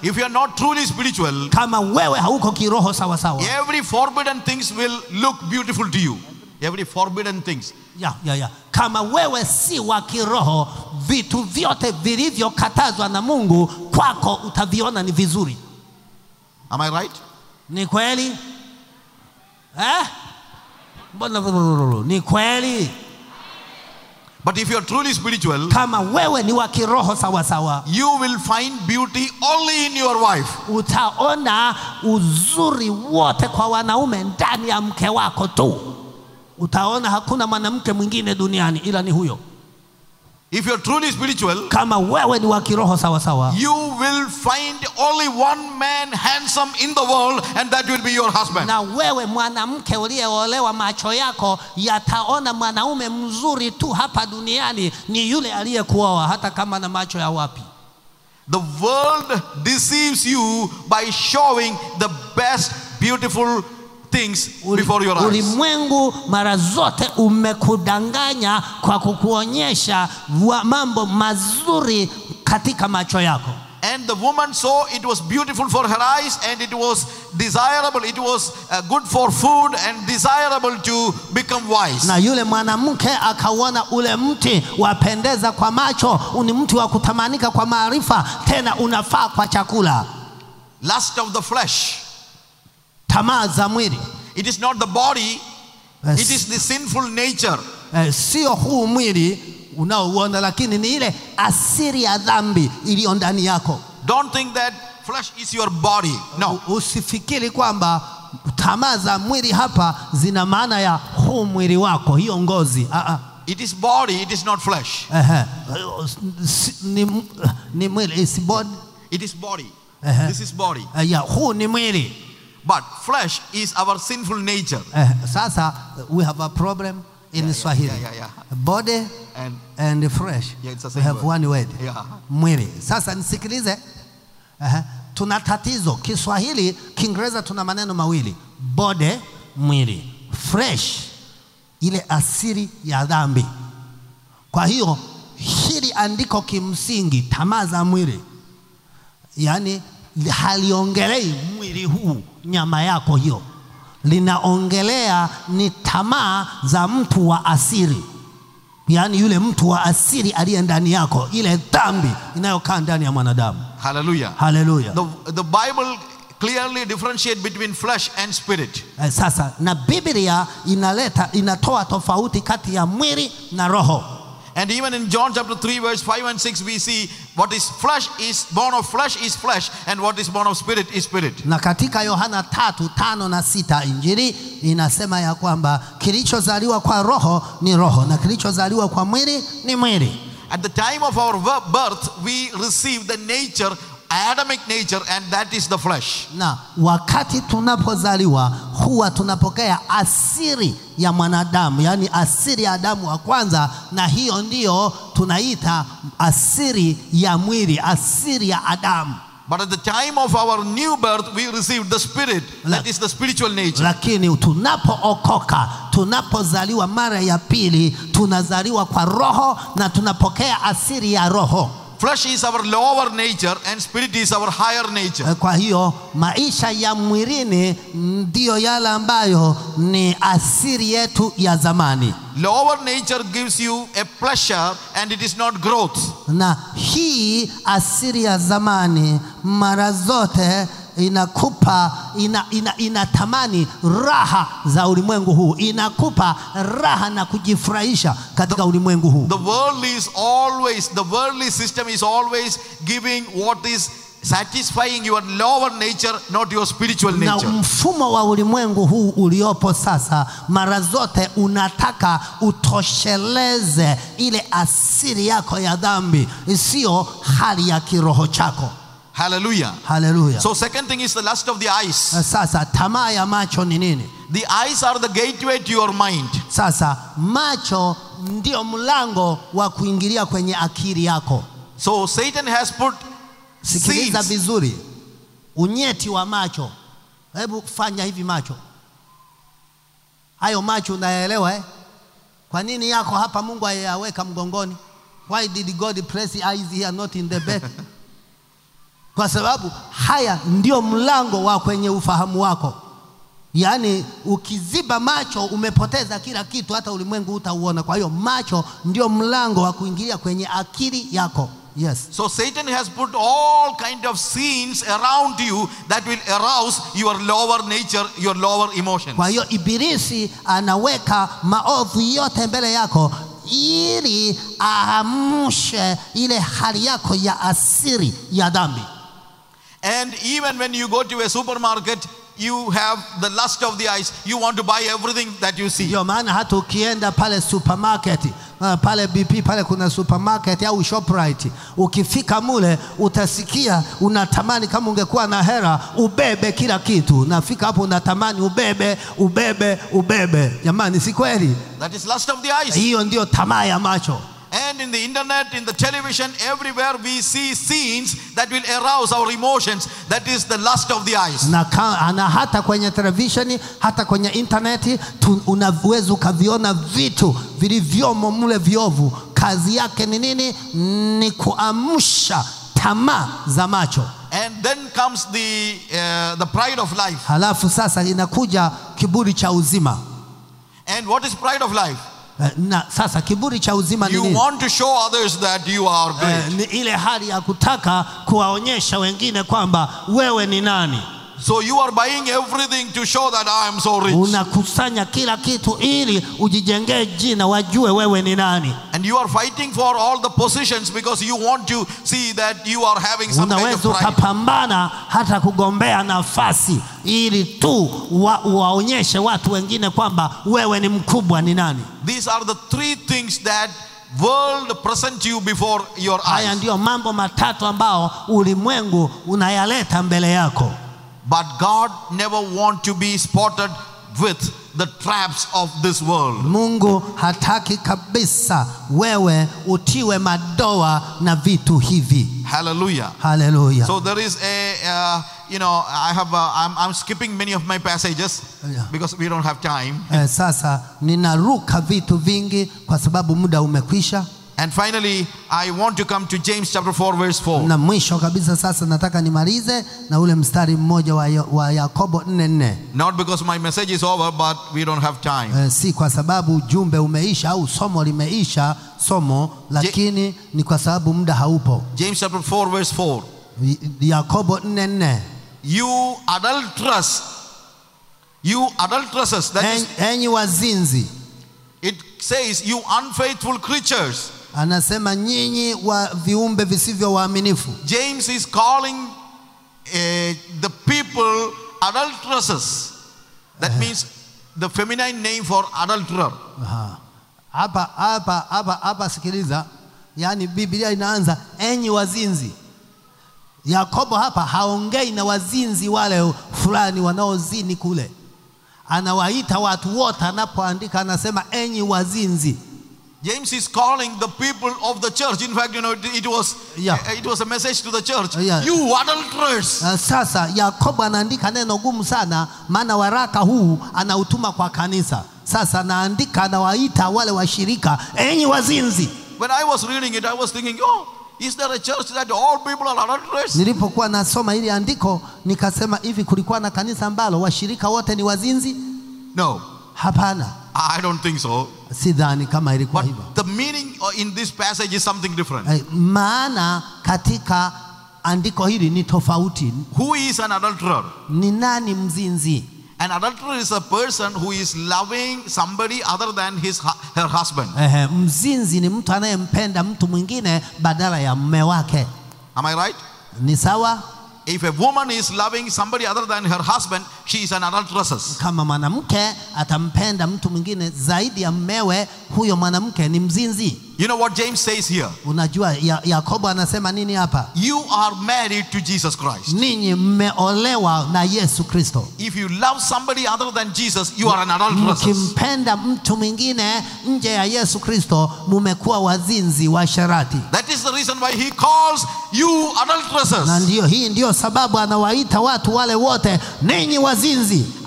if you are not truly spiritual, kama wewe hauko kiroho sawa sawa every forbidden things will look beautiful to you. Every forbidden things. ya, ya, ya. kama wewe si wa kiroho vitu vyote vilivyokatazwa na mungu kwako utaviona ni vizuri Am I right? ni kweli eh? mbona ni kweli But if you are truly spiritual, kama wewe ni wa kiroho sawa sawa you will find beauty only in your wife. utaona uzuri wote kwa wanaume ndani ya mke wako tu utaona hakuna mwanamke mwingine duniani ila ni huyo If you are truly spiritual, kama wewe ni wa kiroho sawa sawa you will find only one man handsome in the world, and that will be your husband. na wewe mwanamke uliyeolewa macho yako yataona mwanaume mzuri tu hapa duniani ni yule aliyekuoa hata kama na macho ya wapi The world deceives you by showing the best beautiful things Uli- before your eyes. ulimwengu mara zote umekudanganya kwa kukuonyesha wa- mambo mazuri katika macho yako And the woman saw it was beautiful for her eyes and it was desirable, it was uh, good for food and desirable to become wise. na yule mwanamke akauona ule mti wapendeza kwa macho ni mti wa kutamanika kwa maarifa tena unafaa kwa chakula Lust of the flesh. tamaa za mwili It is not the body, Eh, it is the sinful nature. eh, sio huu mwili unaouona lakini ni ile asiri ya dhambi iliyo ndani yako Don't think that flesh is your body. No. U- usifikiri kwamba tamaa za mwili hapa zina maana ya huu mwili wako hiyo ngozi ah, ah. It is body, it is not flesh. Ehe. Si- ni, ni mwili is body It is body. Uh-huh. This is body. Eh, ya huu ni mwili But flesh is our sinful nature. Eh, sasa we have a problem in Swahili yeah, yeah, yeah. body And and flesh Yeah, it's the we same have word. one word Yeah. mwili sasa nisikilize Ehe. tuna tatizo Kiswahili Kiingereza tuna maneno mawili body mwili fresh ile asili ya dhambi kwa hiyo hili andiko kimsingi tamaa za mwili yaani haliongelei mwili huu nyama yako hiyo linaongelea ni tamaa za mtu wa asili yaani yule mtu wa asili aliye ndani yako ile dhambi inayokaa ndani ya mwanadamu hallelujah. haleluya The, the Bible clearly differentiate between flesh and spirit. Eh, sasa na biblia inaleta inatoa tofauti kati ya mwili na roho And even in John chapter 3, verse 5 and 6, we see what is flesh is born of flesh is flesh, and what is born of spirit is spirit. na katika yohana tatu tano na sita injili inasema ya kwamba kilichozaliwa kwa roho ni roho na kilichozaliwa kwa mwili ni mwili At the time of our bir- birth, we receive the nature, Adamic nature, and that is the flesh. na wakati tunapozaliwa huwa tunapokea asiri ya mwanadamu yaani asiri ya adamu wa kwanza na hiyo ndiyo tunaita asiri ya mwili asiri ya adamu But at the time of our new birth, we receive the spirit, that is the spiritual nature. lakini tunapookoka tunapozaliwa mara ya pili tunazaliwa kwa roho na tunapokea asiri ya roho Flesh is our lower nature, and spirit is our higher nature. Eh, kwa hiyo maisha ya mwilini ndiyo yale ambayo ni asiri yetu ya zamani Lower nature gives you a pleasure, and it is not growth. na hii asiri ya zamani mara zote inakupa ina, ina, inatamani raha za ulimwengu huu inakupa raha na kujifurahisha katika ulimwengu huu The world is always, the worldly system is always giving what is satisfying your lower nature, not your spiritual na nature. mfumo wa ulimwengu huu uliopo sasa mara zote unataka utosheleze ile asili yako ya dhambi isiyo hali ya kiroho chako Hallelujah. haleluya So, second thing is the lust of the eyes. sasa tamaa ya macho ni nini The eyes are the gateway to your mind. Sasa macho ndio mlango wa kuingilia kwenye akili yako. So, Satan has put Sikiliza seeds. vizuri, unyeti wa macho. Hebu fanya hivi macho, hayo macho unayaelewa eh? Kwa nini yako hapa Mungu ayaweka mgongoni? Why did God place eyes here not in the back? kwa sababu haya ndio mlango wa kwenye ufahamu wako. Yaani ukiziba macho umepoteza kila kitu, hata ulimwengu utauona. Kwa hiyo macho ndio mlango wa kuingilia kwenye akili yako. Yes. So Satan has put all kind of scenes around you that will arouse your lower nature, your lower emotions. Kwa hiyo Ibilisi anaweka maovu yote mbele yako ili aamshe ile hali yako ya asiri ya dhambi. And even when you go to a supermarket, you have the lust of the eyes. You want to buy everything that you see. Ndio maana hata ukienda pale supermarket uh, pale BP pale kuna supermarket au Shoprite, ukifika mule utasikia unatamani kama ungekuwa na hera ubebe kila kitu. Nafika hapo unatamani ubebe ubebe ubebe. Jamani, si kweli? That is lust of the eyes. Hiyo ndio tamaa ya macho. And in the internet, in the television, everywhere we see scenes that will arouse our emotions. That is the lust of the eyes. na, ka, na hata kwenye televisheni hata kwenye intaneti tu- unaweza ukaviona vitu vilivyomo mle viovu. Kazi yake ni nini? Ni kuamsha tamaa za macho. And then comes the, uh, the pride of life. Halafu sasa inakuja kiburi cha uzima. And what is pride of life? Eh, Na sasa kiburi cha uzima ni You nini? want to show others that you are Eh, great. ni ile hali ya kutaka kuwaonyesha wengine kwamba wewe ni nani. So you are buying everything to show that I am so rich. Unakusanya kila kitu ili ujijengee jina, wajue wewe ni nani. And you are fighting for all the positions because you want to see that you are having some kind of unaweza pride. ukapambana hata kugombea nafasi ili tu wa, waonyeshe watu wengine kwamba wewe ni mkubwa ni nani. These are the three things that world present you before your Haya eyes. ndiyo mambo matatu ambao ulimwengu unayaleta mbele yako, But God never want to be spotted with the traps of this world. Mungu hataki kabisa wewe utiwe madoa na vitu hivi. Hallelujah. Haleluya! So there is a, uh, you know, I have, uh, I'm, I'm skipping many of my passages Yeah. because we don't have time. Eh, sasa ninaruka vitu vingi kwa sababu muda umekwisha, And finally, I want to come to James chapter 4, verse 4. na mwisho kabisa sasa nataka nimalize na ule mstari mmoja wa, Yo- wa Yakobo nne nne. Not because my message is over, but we don't have time. Eh, si kwa sababu ujumbe umeisha au somo limeisha somo, lakini ni kwa sababu muda haupo. James chapter 4, verse 4. Y- Yakobo nne nne. You adulterous, you adulteresses, that is, En- Enyi wazinzi, it says, you unfaithful creatures. anasema nyinyi wa viumbe visivyo waaminifu. James is calling uh, the people adulteresses. That means the feminine name for adulterer. Aha. Hapa hapa hapa hapa, sikiliza, yaani Biblia inaanza enyi wazinzi. Yakobo hapa haongei na wazinzi wale fulani wanaozini kule, anawaita watu wote. Anapoandika anasema enyi wazinzi. James is calling the people of the church. In fact, you know, it, it was Yeah. it was a message to the church. Yeah. You adulterers. Uh, Sasa Yakobo anaandika neno gumu sana, maana waraka huu anautuma kwa kanisa. Sasa anaandika, anawaita wale washirika enyi wazinzi. When I was reading it, I was thinking, oh, is there a church that all people are adulterers? Nilipokuwa nasoma hili andiko nikasema, hivi kulikuwa na kanisa ambalo washirika wote ni wazinzi? No, Hapana, I don't think so. sidhani kama ilikuwa But hivyo. the meaning uh, in this passage is something different. Eh, Maana katika andiko hili ni tofauti. Who is an adulterer? Ni nani mzinzi? An adulterer is a person who is loving somebody other than his hu- her husband. Ehe, mzinzi ni mtu anayempenda mtu mwingine badala ya mume wake. Am I right? Ni sawa? If a woman is loving somebody other than her husband, she is an adulteress. Kama mwanamke atampenda mtu mwingine zaidi ya mmewe, huyo mwanamke ni mzinzi. You know what James says here? Unajua ya, Yakobo anasema nini hapa? You are married to Jesus Christ. Ninyi mmeolewa na Yesu Kristo. If you love somebody other than Jesus, you are an adulteress. Mkimpenda mtu mwingine nje ya Yesu Kristo, mumekuwa wazinzi wa sharati. That is the reason why he calls you Na adulteresses. ndiyo hii ndiyo sababu anawaita watu wale wote ninyi wazinzi.